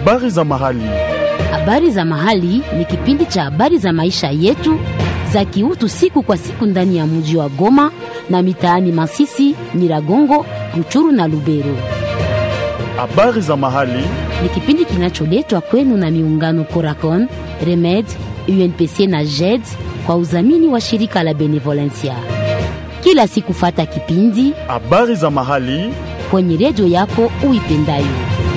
Habari za mahali. Habari za mahali ni kipindi cha habari za maisha yetu za kiutu siku kwa siku ndani ya mji wa Goma na mitaani Masisi, Nyiragongo, Ruchuru na Lubero. Habari za mahali. Ni kipindi kinacholetwa kwenu na miungano Coracon, Remed, UNPC na JED kwa udhamini wa shirika la Benevolencia. Kila siku fata kipindi Habari za mahali. kwenye redio yako uipendayo.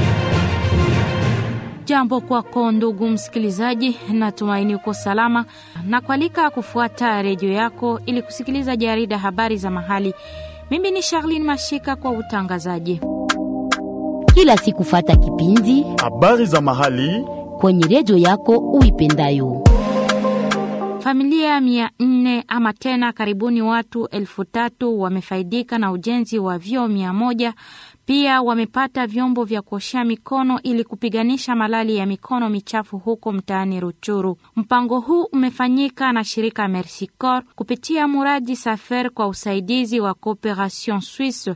Jambo kwako ndugu msikilizaji, natumaini uko salama na kualika kufuata redio yako ili kusikiliza jarida habari za mahali. Mimi ni Charlene Mashika kwa utangazaji. Kila siku fata kipindi Habari za mahali. kwenye redio yako uipendayo. Familia mia nne ama tena karibuni watu elfu tatu wamefaidika na ujenzi wa vyoo mia moja. Pia wamepata vyombo vya kuoshea mikono ili kupiganisha malali ya mikono michafu huko mtaani Ruchuru. Mpango huu umefanyika na shirika Mercy Corps kupitia muradi Safer kwa usaidizi wa Cooperation Suisse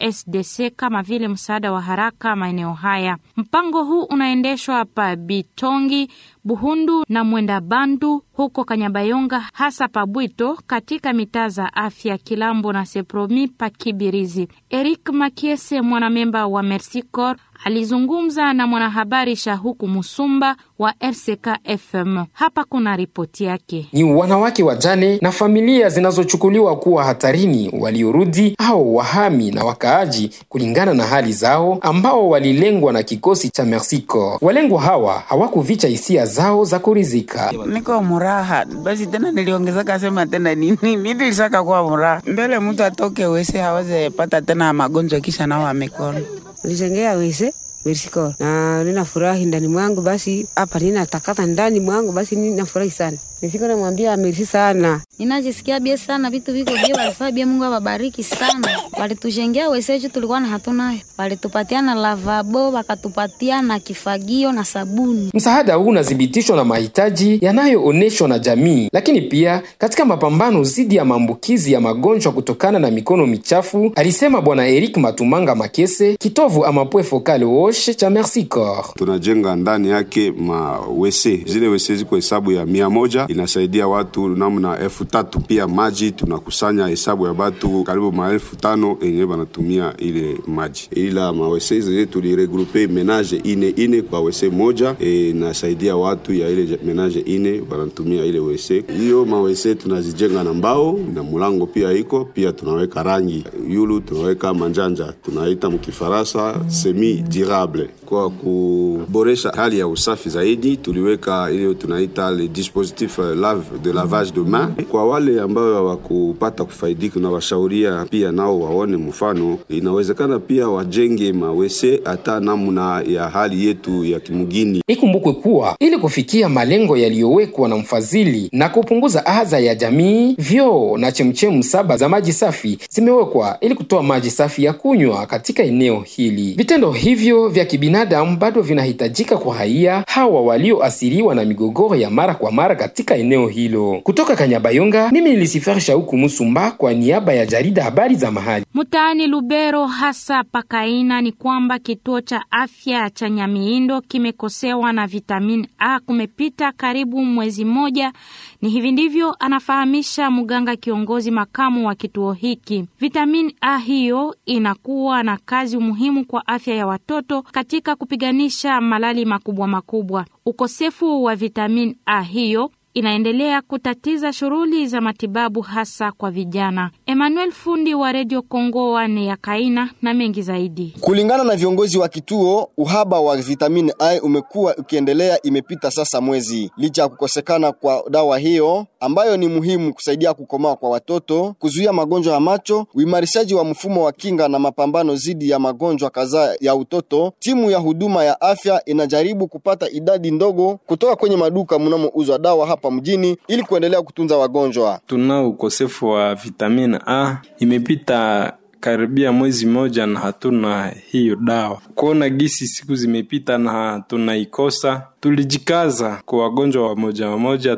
SDC kama vile msaada wa haraka maeneo haya. Mpango huu unaendeshwa pa Bitongi, Buhundu na Mwenda Bandu huko Kanyabayonga, hasa Pabwito katika mitaa za afya Kilambo na Sepromi pa Kibirizi. Eric Makiese, mwanamemba wa Mercy Corps, alizungumza na mwanahabari Shahuku Musumba wa RCK FM. Hapa kuna ripoti yake. ni wanawake wajane na familia zinazochukuliwa kuwa hatarini waliorudi au wahami na wakaaji kulingana na hali zao ambao walilengwa na kikosi cha Mercy Corps. Walengwa hawa hawakuvicha hisia zao za kurizika. niko muraha basi tena niliongezeka sema tena nini mi nilisaka kuwa muraha mbele mtu atoke wese haweze pata tena magonjwa kisha nao mikono nilitengea wese Mersiko na ninafurahi ndani mwangu, basi hapa ninatakata ndani mwangu, basi ninafurahi sana. Nisiko namwambia Mersi sana Ninajisikia bie sana, vitu viko bie, walifaa bie. Mungu awabariki sana, walitujengea weseju tulikuwa na hatunayo, walitupatia na lavabo, wakatupatia na kifagio na sabuni. Msaada huu unathibitishwa na mahitaji yanayoonyeshwa na jamii, lakini pia katika mapambano dhidi ya maambukizi ya magonjwa kutokana na mikono michafu, alisema Bwana Eric Matumanga Makese, kitovu amapwe fokale woshe cha Mercy Corps. tunajenga ndani yake mawese zile wese ziko hesabu ya mia moja inasaidia watu namna elfu tatu pia maji tunakusanya hesabu ya batu karibu maelfu tano yenye banatumia ile maji ila mawese zenye tuliregrupe menage ine ine kwa wese moja e, inasaidia watu ya ile menage ine banatumia ile wese hiyo mawese tunazijenga na mbao na mulango pia iko pia tunaweka rangi yulu tunaweka manjanja tunaita mkifaransa semi durable kwa kuboresha hali ya usafi zaidi tuliweka ile tunaita le dispositif euh, lave de lavage de main kwa wale ambao hawakupata kufaidika na washauria pia nao waone mfano inawezekana pia wajenge mawese hata namna ya hali yetu ya kimugini Ikumbukwe kuwa ili kufikia malengo yaliyowekwa na mfadhili na kupunguza adha ya jamii, vyoo na chemchemu saba za maji safi zimewekwa ili kutoa maji safi ya kunywa katika eneo hili. Vitendo hivyo vya kibinadamu bado vinahitajika kwa raia hawa walioathiriwa na migogoro ya mara kwa mara katika eneo hilo. Kutoka Kanyabayonga, mimi nilisifari Shauku Musumba kwa niaba ya jarida habari za mahali. Mtaani Lubero hasa pakaina ni kwamba kituo cha afya cha Nyamiindo kimekosewa na vitamini A kumepita karibu mwezi mmoja. Ni hivi ndivyo anafahamisha mganga kiongozi makamu wa kituo hiki. Vitamini A hiyo inakuwa na kazi muhimu kwa afya ya watoto katika kupiganisha malali makubwa makubwa. Ukosefu wa vitamini A hiyo inaendelea kutatiza shughuli za matibabu hasa kwa vijana. Emmanuel Fundi wa Radio Kongo wane ya Kaina na mengi zaidi. Kulingana na viongozi wa kituo, uhaba wa vitamini A umekuwa ukiendelea, imepita sasa mwezi. Licha ya kukosekana kwa dawa hiyo ambayo ni muhimu kusaidia kukomaa kwa watoto, kuzuia magonjwa ya macho, uimarishaji wa mfumo wa kinga na mapambano dhidi ya magonjwa kadhaa ya utoto, timu ya huduma ya afya inajaribu kupata idadi ndogo kutoka kwenye maduka mnamouzwa dawa hapa mjini ili kuendelea kutunza wagonjwa. Tunao ukosefu wa vitamini A, imepita karibia mwezi moja na hatuna hiyo dawa. Kuona gisi siku zimepita na tunaikosa, tulijikaza kwa wagonjwa wamoja wamoja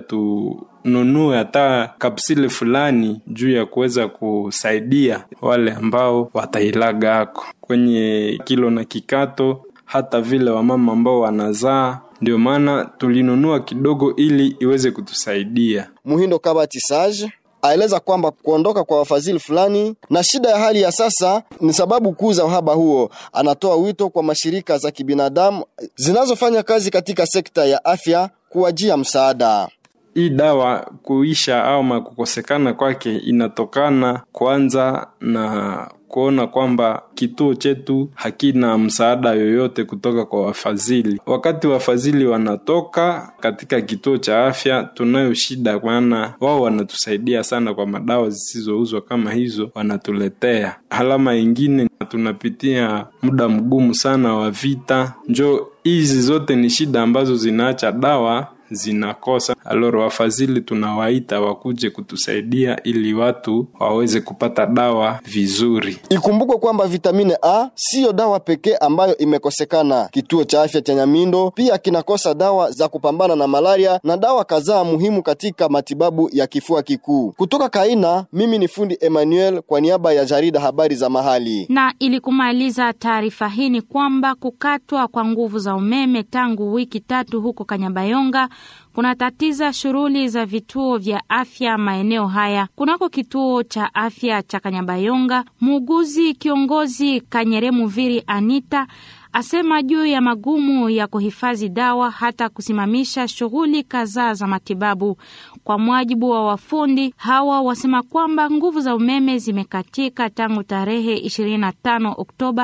tununue hata kapsile fulani juu ya kuweza kusaidia wale ambao watailaga ako kwenye kilo na kikato hata vile wamama ambao wanazaa. Ndio maana tulinunua kidogo ili iweze kutusaidia. Muhindo Kabati Sage aeleza kwamba kuondoka kwa wafadhili fulani na shida ya hali ya sasa ni sababu kuu za uhaba huo. Anatoa wito kwa mashirika za kibinadamu zinazofanya kazi katika sekta ya afya kuwajia msaada. Hii dawa kuisha au kukosekana kwake inatokana kwanza na kuona kwamba kituo chetu hakina msaada yoyote kutoka kwa wafadhili. Wakati wafadhili wanatoka katika kituo cha afya, tunayo shida, maana wao wanatusaidia sana kwa madawa zisizouzwa kama hizo, wanatuletea. Halama ingine, tunapitia muda mgumu sana wa vita, njo hizi zote ni shida ambazo zinaacha dawa zinakosa. Aloro, wafadhili tunawaita wakuje kutusaidia ili watu waweze kupata dawa vizuri. Ikumbukwe kwamba vitamini A siyo dawa pekee ambayo imekosekana. Kituo cha afya cha Nyamindo pia kinakosa dawa za kupambana na malaria na dawa kadhaa muhimu katika matibabu ya kifua kikuu. Kutoka Kaina, mimi ni fundi Emmanuel kwa niaba ya jarida habari za mahali. Na ili kumaliza taarifa hii ni kwamba kukatwa kwa nguvu za umeme tangu wiki tatu huko Kanyabayonga kunatatiza shughuli za vituo vya afya maeneo haya. Kunako kituo cha afya cha Kanyabayonga, muuguzi kiongozi Kanyeremu Viri Anita asema juu ya magumu ya kuhifadhi dawa hata kusimamisha shughuli kadhaa za matibabu. Kwa mujibu wa wafundi hawa, wasema kwamba nguvu za umeme zimekatika tangu tarehe 25 Oktoba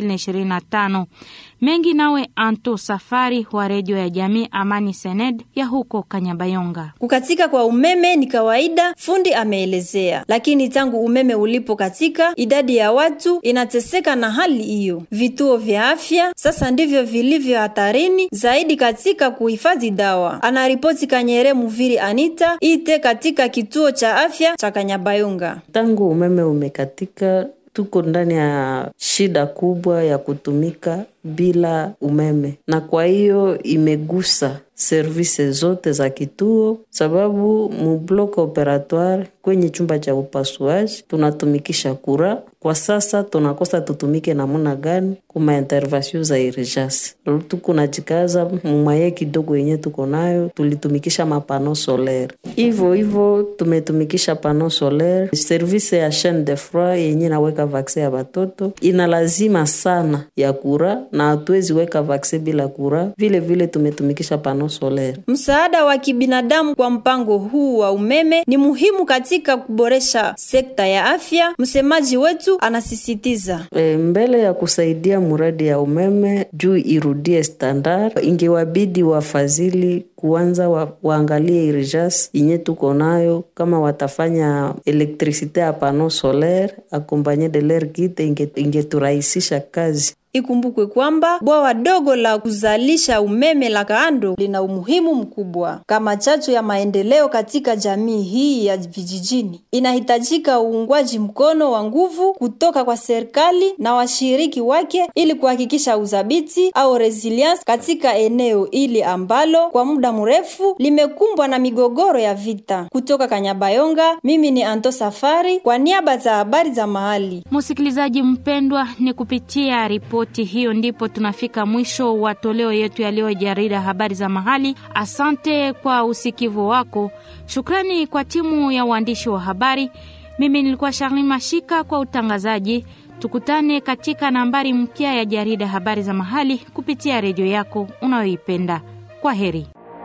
2025. Mengi nawe Anto Safari wa redio ya jamii Amani Sened ya huko Kanyabayonga. Kukatika kwa umeme ni kawaida, fundi ameelezea, lakini tangu umeme ulipokatika idadi ya watu inateseka na hali hiyo. Vituo vya afya sasa ndivyo vilivyo hatarini zaidi katika kuhifadhi dawa, anaripoti Kanyere Muviri Anita ite katika kituo cha afya cha Kanyabayonga. Tangu umeme umekatika tuko ndani ya shida kubwa ya kutumika bila umeme, na kwa hiyo imegusa service zote za kituo, sababu mu block operatoire kwenye chumba cha upasuaji tunatumikisha kura. Kwa sasa tunakosa tutumike namuna gani kuma intervention za urgence. Tuko najikaza mumwaye kidogo yenye tuko nayo, tulitumikisha mapano solaire, hivyo hivyo tumetumikisha pano solaire. Service ya chaine de froid yenye naweka vaksin ya batoto ina lazima sana ya kura, na hatuwezi weka vaksin bila kura. Vile vile tumetumikisha pano solaire. Msaada wa kibinadamu kwa mpango huu wa umeme ni muhimu katika kuboresha sekta ya afya. Msemaji wetu anasisitiza e, mbele ya kusaidia muradi ya umeme juu irudie standard, ingewabidi wafadhili kuanza wa, waangalie irijas yenye tuko nayo, kama watafanya elektrisite ya pano solaire akompanye de ler kite ingeturahisisha inge kazi. Ikumbukwe kwamba bwawa dogo la kuzalisha umeme la Kaando lina umuhimu mkubwa kama chachu ya maendeleo katika jamii hii ya vijijini. Inahitajika uungwaji mkono wa nguvu kutoka kwa serikali na washiriki wake ili kuhakikisha udhabiti au resilience katika eneo hili ambalo kwa muda mrefu limekumbwa na migogoro ya vita. Kutoka Kanyabayonga, mimi ni Anto Safari kwa niaba za habari za mahali. Msikilizaji mpendwa, ni kupitia ripoti hiyo ndipo tunafika mwisho wa toleo yetu ya leo jarida habari za mahali. Asante kwa usikivu wako. Shukrani kwa timu ya waandishi wa habari. Mimi nilikuwa Charlene Mashika kwa utangazaji. Tukutane katika nambari mpya ya jarida habari za mahali kupitia redio yako unayoipenda. Kwa heri.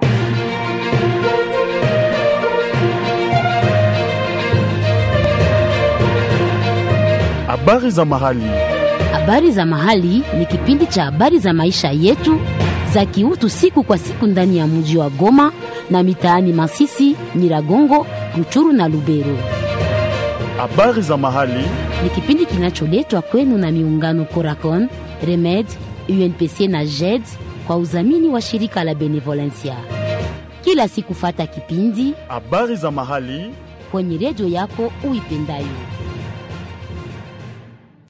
Habari za mahali. Habari za mahali ni kipindi cha habari za maisha yetu za kiutu siku kwa siku ndani ya mji wa Goma na mitaani Masisi, Nyiragongo, Ruchuru na Lubero. Habari za mahali Ni kipindi kinacholetwa kwenu na miungano Coracon, Remed, UNPC na JED kwa udhamini wa shirika la Benevolencia. Kila siku fata kipindi habari za mahali kwenye redio yako uipendayo.